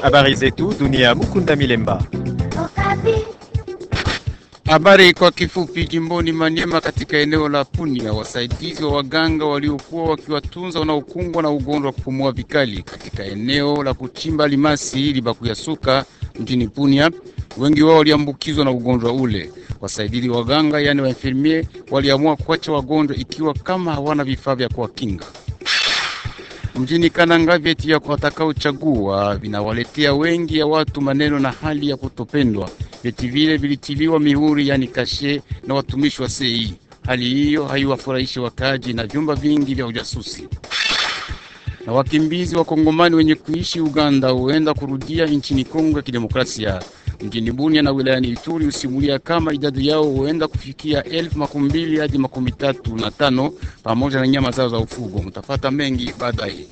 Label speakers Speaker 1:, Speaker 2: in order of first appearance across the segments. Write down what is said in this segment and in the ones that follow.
Speaker 1: Habari zetu dunia. Mukunda Milemba.
Speaker 2: Habari kwa kifupi. Jimboni Maniema, katika eneo la Punia, wasaidizi wa waganga waliokuwa wakiwatunza wanaokumbwa na ugonjwa wa kupumua vikali katika eneo la kuchimba limasi Libakuyasuka mjini Punia, wengi wao waliambukizwa na ugonjwa ule. Wasaidizi wa waganga, yani wainfirmie, waliamua kuacha wagonjwa ikiwa kama hawana vifaa vya kuwakinga. Mjini Kananga, vyeti vya watakaochagua vinawaletea wengi ya watu maneno na hali ya kutopendwa. Vyeti vile vilitiliwa mihuri, yani kashe na watumishi wa sei. Hali hiyo haiwafurahishi wakaaji na vyumba vingi vya ujasusi. Na wakimbizi wa Kongomani wenye kuishi Uganda huenda kurudia nchini Kongo ya Kidemokrasia. Mjini Bunia na wilayani Ituri husimulia kama idadi yao huenda kufikia elfu makumi mbili hadi makumi tatu na tano pamoja na nyama zao za ufugo. Mtafata mengi baadaye.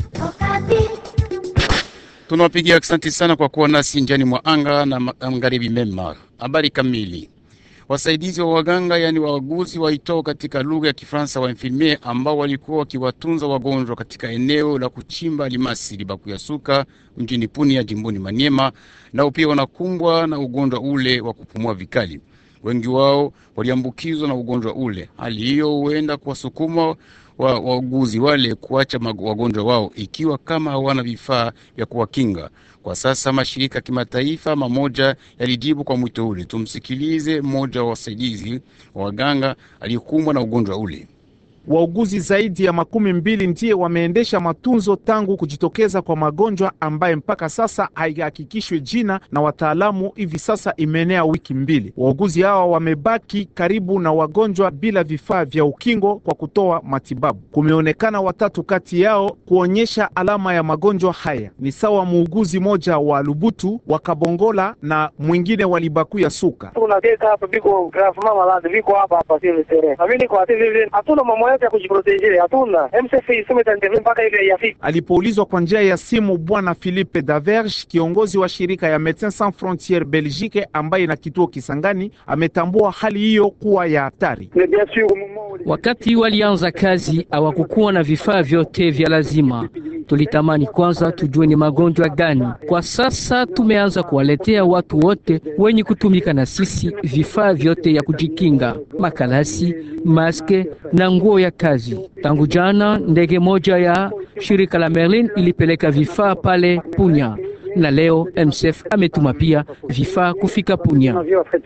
Speaker 2: Tunawapigia asante sana kwa kuwa nasi njani mwa anga na magharibi mema. Habari kamili. Wasaidizi wa waganga yani wauguzi waitao katika lugha ya Kifaransa wa infirmier ambao walikuwa wakiwatunza wagonjwa katika eneo la kuchimba alimasi Libakuyasuka mjini Punia jimboni Maniema, nao pia wanakumbwa na ugonjwa ule wa kupumua vikali. Wengi wao waliambukizwa na ugonjwa ule. Hali hiyo huenda kuwasukuma wauguzi wa wale kuacha wagonjwa wao ikiwa kama hawana vifaa vya kuwakinga. Kwa sasa mashirika ya kimataifa mamoja yalijibu kwa mwito ule. Tumsikilize mmoja wa wasaidizi wa waganga aliyekumbwa na ugonjwa ule.
Speaker 3: Wauguzi zaidi ya makumi mbili ndiye wameendesha matunzo tangu kujitokeza kwa magonjwa ambaye mpaka sasa haihakikishwe jina na wataalamu. Hivi sasa imeenea wiki mbili. Wauguzi hawa wamebaki karibu na wagonjwa bila vifaa vya ukingo kwa kutoa matibabu. Kumeonekana watatu kati yao kuonyesha alama ya magonjwa haya, ni sawa muuguzi moja wa Lubutu wa Kabongola na mwingine wa Libakuya Suka. Alipoulizwa kwa njia ya simu, bwana Philippe Daverge, kiongozi wa shirika ya Medecins Sans Frontieres Belgique ambaye na kituo Kisangani, ametambua hali hiyo kuwa ya hatari.
Speaker 4: Wakati walianza kazi hawakukuwa na vifaa vyote vya lazima. Tulitamani kwanza tujue ni magonjwa gani. Kwa sasa tumeanza kuwaletea watu wote wenye kutumika na sisi vifaa vyote ya kujikinga, makalasi, maske na nguo ya kazi. Tangu jana ndege moja ya shirika la Merlin ilipeleka vifaa pale Punya na leo MSF ametuma pia vifaa kufika Punya.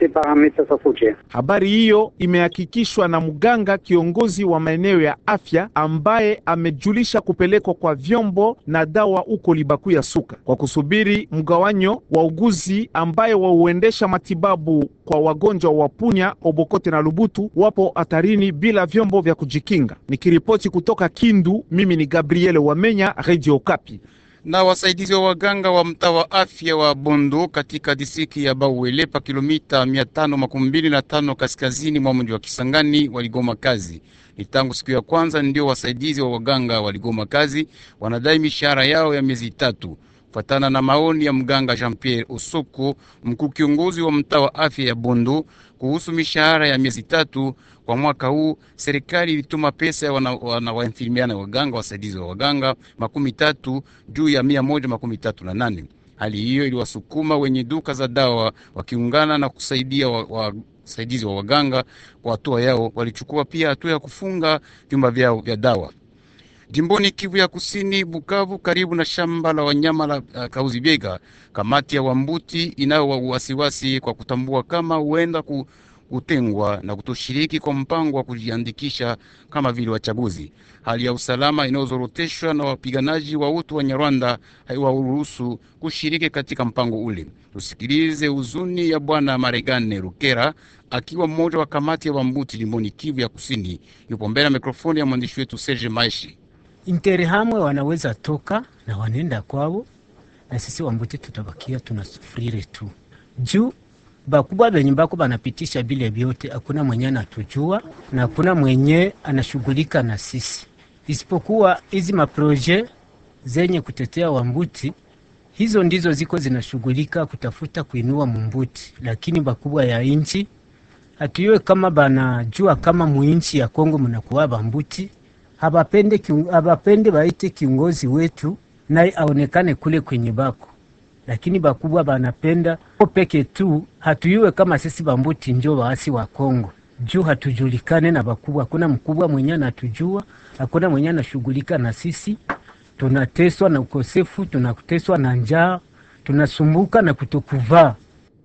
Speaker 3: Habari hiyo imehakikishwa na mganga kiongozi wa maeneo ya afya ambaye amejulisha kupelekwa kwa vyombo na dawa huko Libakuya Suka kwa kusubiri mgawanyo wa uguzi ambaye wauendesha matibabu kwa wagonjwa wa Punya, Obokote na Lubutu wapo hatarini bila vyombo vya kujikinga. Nikiripoti kutoka Kindu, mimi ni Gabriel Wamenya, Radio Kapi
Speaker 2: na wasaidizi wa waganga wa mtaa wa afya wa Bondo katika distrikti ya Bauele pa kilomita mia tano makumi mbili na tano kaskazini mwa mji wa Kisangani waligoma kazi. Ni tangu siku ya kwanza ndio wasaidizi wa waganga waligoma kazi, wanadai mishahara yao ya miezi tatu. Kufatana na maoni ya mganga Jean Pierre Osoko, mkuu kiongozi wa mtaa wa afya ya Bondo, kuhusu mishahara ya miezi tatu kwa mwaka huu, serikali ilituma pesa ya wainfirmiana waganga wasaidizi wa waganga makumi tatu juu ya mia moja makumi tatu na nane. Hali hiyo iliwasukuma wenye duka za dawa wakiungana na kusaidia wasaidizi wa, wa waganga kwa hatua yao. Walichukua pia hatua ya kufunga vyumba vyao vya dawa. Jimboni Kivu ya Kusini, Bukavu, karibu na shamba la wanyama la uh, Kauzi Biega, kamati ya Wambuti inayo wasiwasi kwa kutambua kama huenda ku, kutengwa na kutoshiriki kwa mpango wa kujiandikisha kama vile wachaguzi. Hali ya usalama inayozoroteshwa na wapiganaji wa utu wa Nyarwanda haiwaruhusu kushiriki katika mpango ule. Tusikilize huzuni ya bwana Maregane Rukera akiwa mmoja wa kamati ya Wambuti jimboni Kivu ya Kusini. Yupo mbele ya mikrofoni ya mwandishi wetu Serge Maishi.
Speaker 5: Interahamwe wanaweza toka na wanenda kwao, na sisi Wambuti tutabakia tunasufurire tu juu bakubwa benye bako banapitisha bile vyote, hakuna mwenye anatujua na hakuna mwenye anashughulika na sisi, isipokuwa hizi maproje zenye kutetea Wambuti, hizo ndizo ziko zinashughulika kutafuta kuinua Mumbuti, lakini bakubwa ya inchi hatuiwe kama banajua kama muinchi ya Kongo mnakuwa Bambuti habapende, habapende baite kiongozi wetu naye aonekane kule kwenye bako lakini bakubwa banapenda o peke tu, hatuyuwe kama sisi bambuti njo waasi wa Kongo juu hatujulikane na bakubwa. Hakuna mkubwa mwenye anatujua, hakuna mwenye anashughulika na sisi. Tunateswa na ukosefu, tunateswa na njaa, tunasumbuka na kutokuvaa.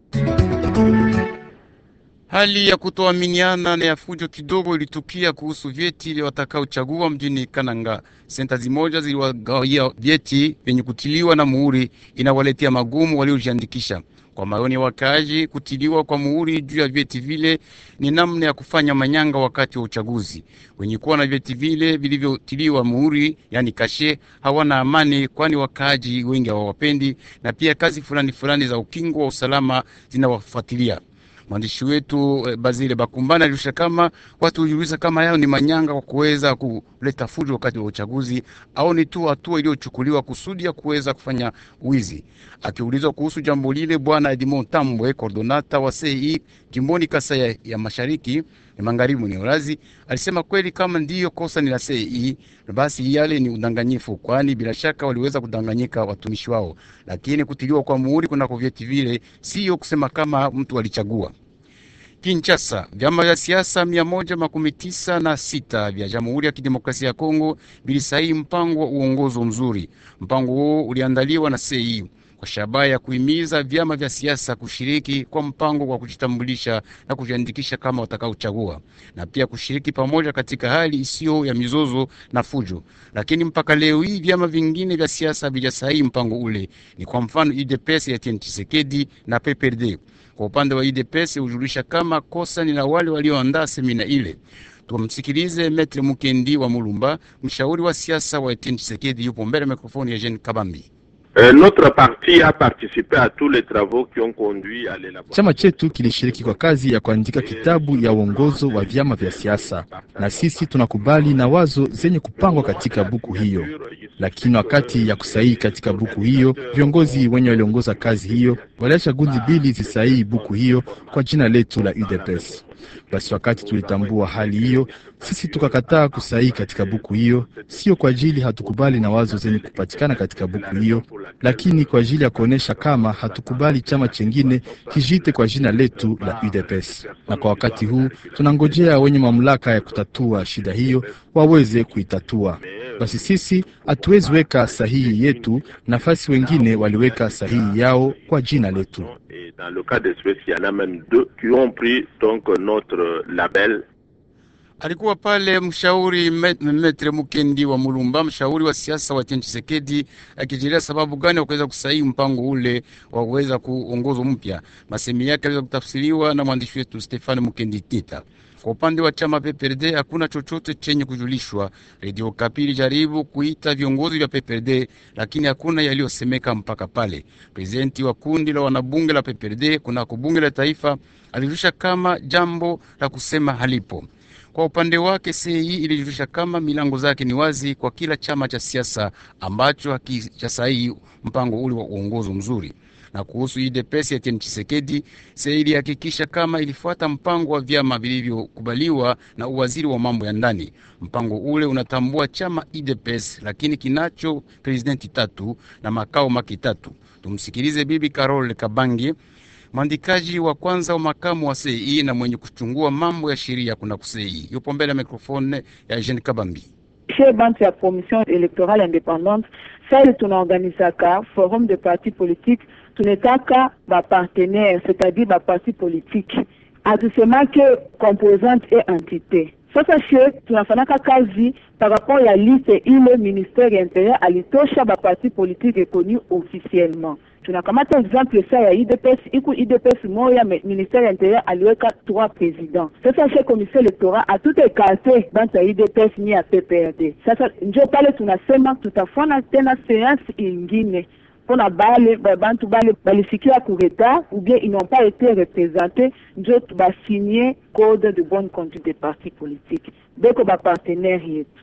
Speaker 2: Hali ya kutoaminiana na ya fujo kidogo ilitukia kuhusu vyeti vya watakaochagua mjini Kananga. Senta zimoja ziliwagawia vyeti vyenye kutiliwa na muhuri, inawaletea magumu waliojiandikisha. Kwa maoni ya wakaaji, kutiliwa kwa muhuri juu ya vyeti vile ni namna ya kufanya manyanga wakati wa uchaguzi. Wenye kuwa na vyeti vile vilivyotiliwa muhuri, yani kashe, hawana amani, kwani wakaaji wengi hawawapendi, na pia kazi fulani fulani za ukingo wa usalama zinawafuatilia. Mwandishi wetu eh, Bazile Bakumbana alirusha kama watu hujiuliza kama yao ni manyanga kwa kuweza kuleta fujo wakati wa uchaguzi au ni tu hatua iliyochukuliwa kusudi ya kuweza kufanya wizi. Akiulizwa kuhusu jambo lile, bwana Edmond Tambwe, kordonata wa CEI jimboni Kasai ya, ya mashariki ya magharibi ni Urazi, alisema kweli kama ndiyo kosa ni la CEI, basi yale ni udanganyifu, kwani bila shaka waliweza kudanganyika watumishi wao, lakini kutiliwa kwa muhuri kunako vyeti vile siyo kusema kama mtu alichagua. Kinshasa, vyama vya siasa mia moja makumi tisa na sita vya Jamhuri ya Kidemokrasia ya Kongo vilisaini mpango wa uongozo mzuri. Mpango huo uliandaliwa na CEI kwa shabaha ya kuhimiza vyama vya siasa kushiriki kwa mpango wa kujitambulisha na kujiandikisha kama watakaochagua na pia kushiriki pamoja katika hali isiyo ya mizozo na fujo. Lakini mpaka leo hii vyama vingine vya siasa havijasaini mpango ule, ni kwa mfano UDPS ya Etienne Tshisekedi na PPRD. Kwa upande wa UDPS hujulisha kama kosa ni la wale walioandaa semina ile. Tumsikilize Metre Mukendi wa Mulumba, mshauri wa siasa wa Etienne Tshisekedi, yupo mbele ya mikrofoni ya Jean Kabambi.
Speaker 6: Euh, notre parti a participé à tous les travaux qui ont conduit à l'élaboration.
Speaker 7: Chama chetu kilishiriki kwa kazi ya kuandika kitabu ya uongozo wa vyama vya siasa, na sisi tunakubali na wazo zenye kupangwa katika buku hiyo. Lakini wakati ya kusahihi katika buku hiyo, viongozi wenye waliongoza kazi hiyo waliacha gundi mbili zisahihi buku hiyo kwa jina letu la UDPS. Basi wakati tulitambua hali hiyo, sisi tukakataa kusahihi katika buku hiyo, sio kwa ajili hatukubali na wazo zenye kupatikana katika buku hiyo, lakini kwa ajili ya kuonesha kama hatukubali chama chengine kijite kwa jina letu la UDPS. Na kwa wakati huu tunangojea wenye mamlaka ya kutatua shida hiyo waweze kuitatua. Basi sisi hatuwezi weka sahihi yetu, nafasi wengine waliweka sahihi yao kwa jina letu.
Speaker 6: Et dans le cas d'espèce, il y en a même deux qui ont pris donc notre label
Speaker 2: Alikuwa pale mshauri Met- Metre Mukendi wa Mulumba, mshauri wa siasa wa Etienne Tshisekedi, akijieleza sababu gani wakuweza kusaini mpango ule wa kuweza kuongozwa mpya. Masemi yake aliweza kutafsiriwa na mwandishi wetu Stefani Mukendi Tita. Kwa upande wa chama PPRD hakuna chochote chenye kujulishwa. Radio Kapi ilijaribu kuita viongozi vya PPRD lakini hakuna yaliyosemeka mpaka pale. Prezidenti wa kundi la wanabunge la PPRD kunako bunge la taifa alirusha kama jambo la kusema halipo. Kwa upande wake CEI ilijulisha kama milango zake ni wazi kwa kila chama cha siasa ambacho hakijasaini mpango ule wa uongozi mzuri. Na kuhusu UDPS ya Etienne Tshisekedi, CEI ilihakikisha kama ilifuata mpango wa vyama vilivyokubaliwa na uwaziri wa mambo ya ndani. Mpango ule unatambua chama UDPS lakini kinacho presidenti tatu na makao maki tatu. Tumsikilize Bibi Carol Kabange mwandikaji wa kwanza wa makamu wa CEI na mwenye kuchungua mambo ya sheria kuna CEI. Yupo mbele ya mikrofone ya Jean Kabambi.
Speaker 8: chez bantu ya commission électorale indépendante sali tunaorganizaka forum de parti politique tunetaka bapartenaire c'est-à-dire baparti politique hatusemake composante et entité sasa she tunafanaka kazi par rapport ya liste ile ministère ya intérieur alitosha baparti politique reconnu officiellement tunakamata exemple sa ya idps iku idps moya me- ministère ya intérieur aliweka trois présidents sasa she commission électoral atute ekarte bantu ya idps ni ya pprd sasa njo pale tunasema tutafanya tena séance ingine mpona bale ba- bantu bale balisikia kureta ou bien ils n'ont pas été représentés njo basigné code de bonne conduite des partis politiques beko bapartenaire yetu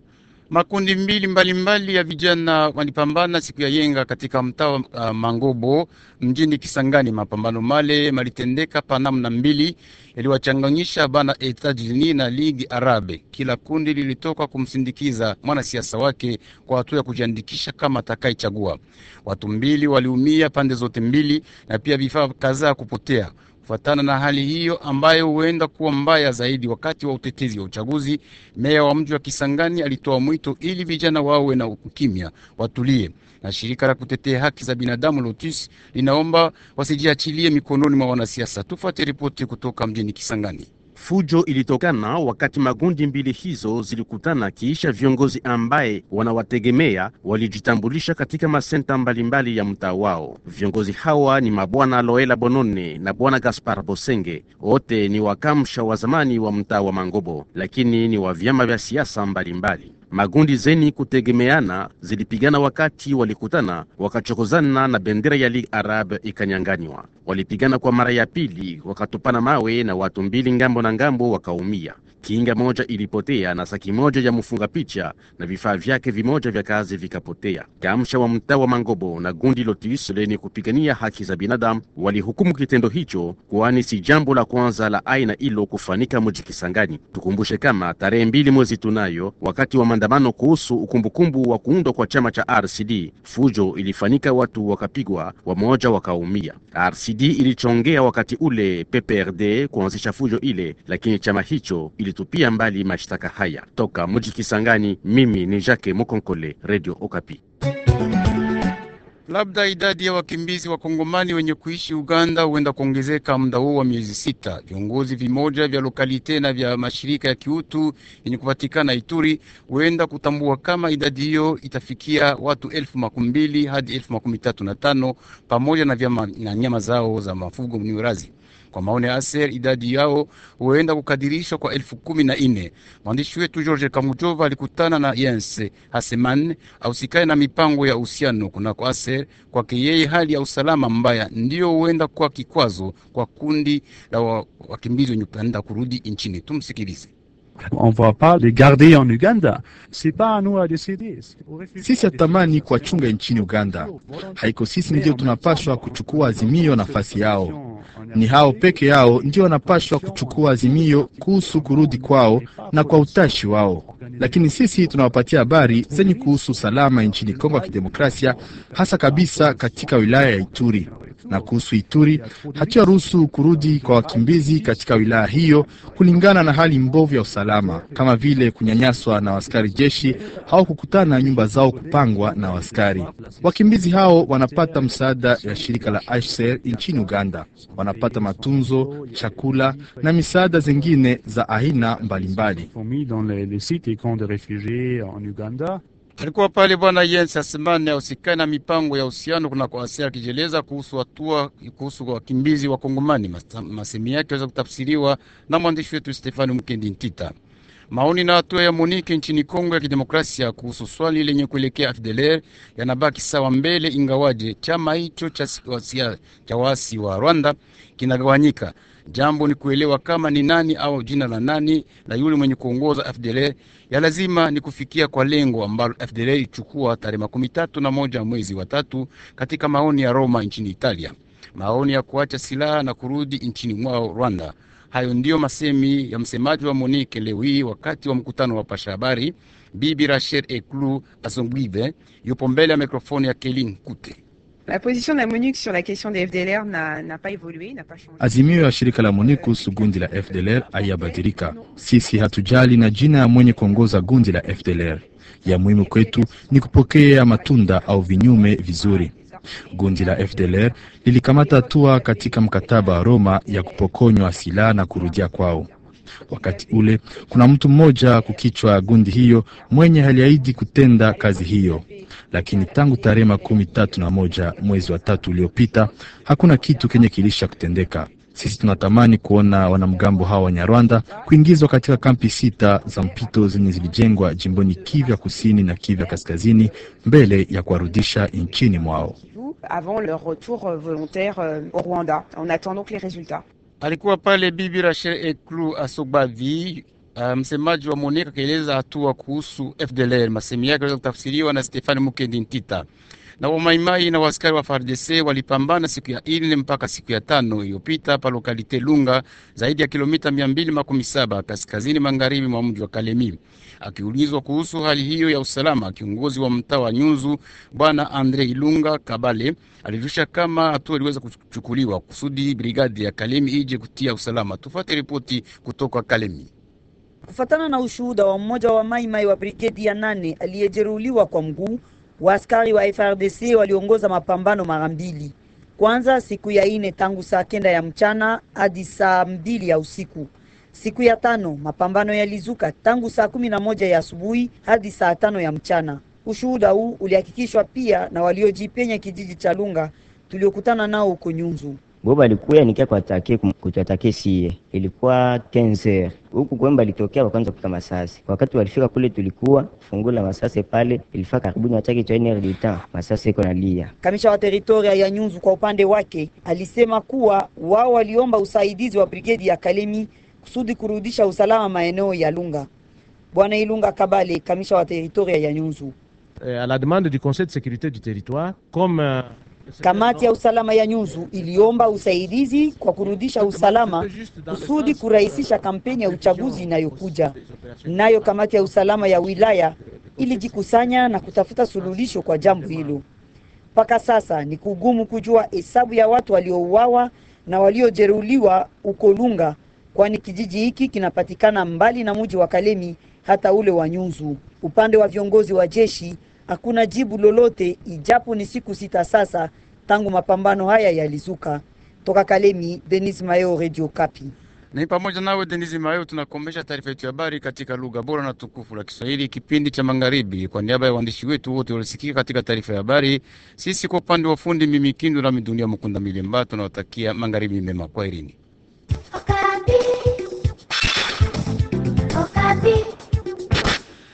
Speaker 2: Makundi mbili mbalimbali mbali ya vijana walipambana siku ya yenga katika mtaa wa uh, Mangobo mjini Kisangani. Mapambano male malitendeka pa namna mbili yaliwachanganyisha bana Etats-Unis na Ligue Arabe. Kila kundi lilitoka kumsindikiza mwanasiasa wake kwa hatua ya kujiandikisha kama atakayechagua. Watu mbili waliumia pande zote mbili na pia vifaa kadhaa kupotea. Kufuatana na hali hiyo ambayo huenda kuwa mbaya zaidi wakati wa utetezi wa uchaguzi, meya wa mji wa Kisangani alitoa mwito ili vijana wawe na ukimya, watulie, na shirika la kutetea haki za binadamu Lotus linaomba wasijiachilie mikononi mwa wanasiasa. Tufuate ripoti kutoka mjini Kisangani.
Speaker 9: Fujo ilitokana wakati magundi mbili hizo zilikutana kiisha viongozi ambaye wanawategemea walijitambulisha katika masenta mbalimbali ya mtaa wao. Viongozi hawa ni mabwana Loela Bonone na bwana Gaspar Bosenge, wote ni wakamsha wa zamani wa mtaa wa Mangobo, lakini ni wa vyama vya siasa mbalimbali. Magundi zeni kutegemeana zilipigana wakati walikutana, wakachokozana na bendera ya Ligue Arabe ikanyanganywa. Walipigana kwa mara ya pili, wakatupana mawe na watu mbili ngambo na ngambo wakaumia. Kinga moja ilipotea na saki moja ya mfunga picha na vifaa vyake vimoja vya kazi vikapotea. Kamsha wa mtaa wa Mangobo na gundi Lotus lenye kupigania haki za binadamu walihukumu kitendo hicho, kwani si jambo la kwanza la aina hilo kufanika mji Kisangani. Tukumbushe kama tarehe mbili mwezi tunayo, wakati wa maandamano kuhusu ukumbukumbu wa kuundwa kwa chama cha RCD, fujo ilifanyika, watu wakapigwa, wamoja wakaumia. RCD ilichongea wakati ule PPRD kuanzisha fujo ile, lakini chama hicho ili tupia mbali mashtaka haya. Toka mji Kisangani, mimi ni Jacques Mukonkole, Radio Okapi.
Speaker 2: Labda idadi ya wakimbizi wa Kongomani wenye kuishi Uganda huenda kuongezeka muda huu wa miezi sita. Viongozi vimoja vya lokalite na vya mashirika ya kiutu yenye kupatikana Ituri huenda kutambua kama idadi hiyo itafikia watu elfu makumi mbili hadi elfu makumi tatu na tano pamoja na, vyama, na nyama zao za mafugo mniurazi kwa maoni ya Aser, idadi yao huenda kukadirishwa kwa elfu kumi na nne. Mwandishi wetu George Kamujova alikutana na Jens Haseman ausikae na mipango ya uhusiano kunako Aser. Kwake yeye, hali ya usalama mbaya ndiyo huenda kuwa kikwazo kwa kundi la wakimbizi wenye kupenda kurudi nchini. Tumsikilize.
Speaker 10: On va pas les garder en Uganda. C'est pas à nous à décider.
Speaker 7: Sisi hatutamani kuwachunga nchini Uganda. Haiko sisi ndio tunapaswa kuchukua azimio nafasi yao. Ni hao peke yao ndio wanapaswa kuchukua azimio kuhusu kurudi kwao na kwa utashi wao, lakini sisi tunawapatia habari zenye kuhusu usalama nchini Kongo ya Kidemokrasia, hasa kabisa katika wilaya ya Ituri na kuhusu Ituri, hatuyaruhusu kurudi kwa wakimbizi katika wilaya hiyo kulingana na hali mbovu ya usalama, kama vile kunyanyaswa na askari jeshi au kukutana nyumba zao kupangwa na askari. Wakimbizi hao wanapata msaada ya shirika la HCR nchini Uganda, wanapata matunzo, chakula na misaada zingine za aina mbalimbali.
Speaker 2: Alikuwa pale bwana Jens Asemane ausikani na mipango ya uhusiano kunako Asia akijieleza kuhusu hatua kuhusu wakimbizi wa Kongomani. Masemi yake aweza kutafsiriwa na mwandishi wetu Stefani Mkendi Ntita. Maoni na hatua ya Monike nchini Kongo ya Kidemokrasia kuhusu swali lenye kuelekea FDLR yanabaki sawa mbele, ingawaje chama hicho cha cha waasi wa Rwanda kinagawanyika. Jambo ni kuelewa kama ni nani au jina la nani la yule mwenye kuongoza FDLR. Ya lazima ni kufikia kwa lengo ambalo FDLR ichukua tarehe makumi tatu na moja mwezi wa tatu katika maoni ya Roma nchini Italia, maoni ya kuacha silaha na kurudi nchini mwao Rwanda. Hayo ndiyo masemi ya msemaji wa Monique leo hii wakati wa mkutano wa pasha habari. Bibi Rachel Eklu Asongbive yupo mbele ya mikrofoni ya Kelin Kute.
Speaker 11: La position de la MONUC sur la question des FDLR n'a pas évolué, n'a pas changé.
Speaker 7: Azimio ya shirika la MONUC kuhusu gundi la FDLR haiyabadilika. Sisi hatujali na jina ya mwenye kuongoza gundi la FDLR. Ya muhimu kwetu ni kupokea matunda au vinyume vizuri. Gundi la FDLR lilikamata hatua katika mkataba wa Roma ya kupokonywa silaha na kurudia kwao. Wakati ule kuna mtu mmoja kukichwa gundi hiyo mwenye aliahidi kutenda kazi hiyo, lakini tangu tarehe makumi tatu na moja mwezi wa tatu uliopita hakuna kitu kenye kilisha kutendeka. Sisi tunatamani kuona wanamgambo hawa wa Nyarwanda kuingizwa katika kampi sita za mpito zenye zilijengwa jimboni Kivya kusini na Kivya kaskazini mbele ya kuwarudisha nchini mwao.
Speaker 11: Avant leur retour volontaire au Rwanda. On attend donc les résultats.
Speaker 2: Alikuwa pale Bibi Rachel Eklu Asobavi Uh, msemaji wa Moneka akaeleza hatua kuhusu FDLR. Masemi yake aliweza kutafsiriwa na Stefani Mukendi Ntita. Na wamaimai na waskari wa FARDC walipambana siku ya ine mpaka siku ya tano iliyopita pa lokalite Lunga, zaidi ya kilomita mia mbili makumi saba kaskazini magharibi mwa mji wa Kalemi. Akiulizwa kuhusu hali hiyo ya usalama, kiongozi wa mtaa wa Nyunzu bwana Andre Ilunga Kabale alirusha kama hatua iliweza kuchukuliwa kusudi brigadi ya Kalemi ije kutia usalama. Tufuate ripoti kutoka Kalemi.
Speaker 12: Kufatana na ushuhuda wa mmoja wa maimai wa brigedi ya nane aliyejeruhiwa kwa mguu, waaskari wa FRDC waliongoza mapambano mara mbili. Kwanza siku ya ine tangu saa kenda ya mchana hadi saa mbili ya usiku. Siku ya tano mapambano yalizuka tangu saa kumi na moja ya asubuhi hadi saa tano ya mchana. Ushuhuda huu ulihakikishwa pia na waliojipenya kijiji cha Lunga tuliokutana nao huko Nyunzu.
Speaker 13: bo balikuya nikia kuatake kutuatake sie, ilikuwa 15 huku kwemba litokea wakaanza kuta masasi. Wakati walifika kule, tulikuwa fungula masasi pale, ilifaa karibuni atake cha ene de temps, masasi iko nalia.
Speaker 12: Kamisha wa teritoria ya Nyunzu kwa upande wake alisema kuwa wao waliomba usaidizi wa brigedi ya Kalemi kusudi kurudisha usalama maeneo ya Lunga. Bwana Ilunga Kabale, kamisha wa teritoria ya Nyunzu.
Speaker 14: Euh, à la demande du Conseil de sécurité du territoire, comme euh,
Speaker 12: Kamati ya usalama ya Nyunzu iliomba usaidizi kwa kurudisha usalama kusudi kurahisisha kampeni ya uchaguzi inayokuja. Nayo kamati ya usalama ya wilaya ilijikusanya na kutafuta suluhisho kwa jambo hilo. Mpaka sasa ni kugumu kujua hesabu ya watu waliouawa na waliojeruhiwa uko Lunga, kwani kijiji hiki kinapatikana mbali na mji wa Kalemi hata ule wa Nyunzu. Upande wa viongozi wa jeshi hakuna jibu lolote, ijapo ni siku sita sasa tangu mapambano haya yalizuka. Toka Kalemi, Denis Mayo, Radio Kapi.
Speaker 2: Ni pamoja nawe Denisi Mayo, tunakomesha taarifa yetu ya habari katika lugha bora na tukufu la Kiswahili, kipindi cha magharibi. Kwa niaba ya waandishi wetu wote walisikika katika taarifa ya habari, sisi kwa upande wa fundi mimi Kindu nami Dunia Mukunda Milemba, tunawatakia magharibi mema. Kwaherini.
Speaker 15: Okapi. Okapi.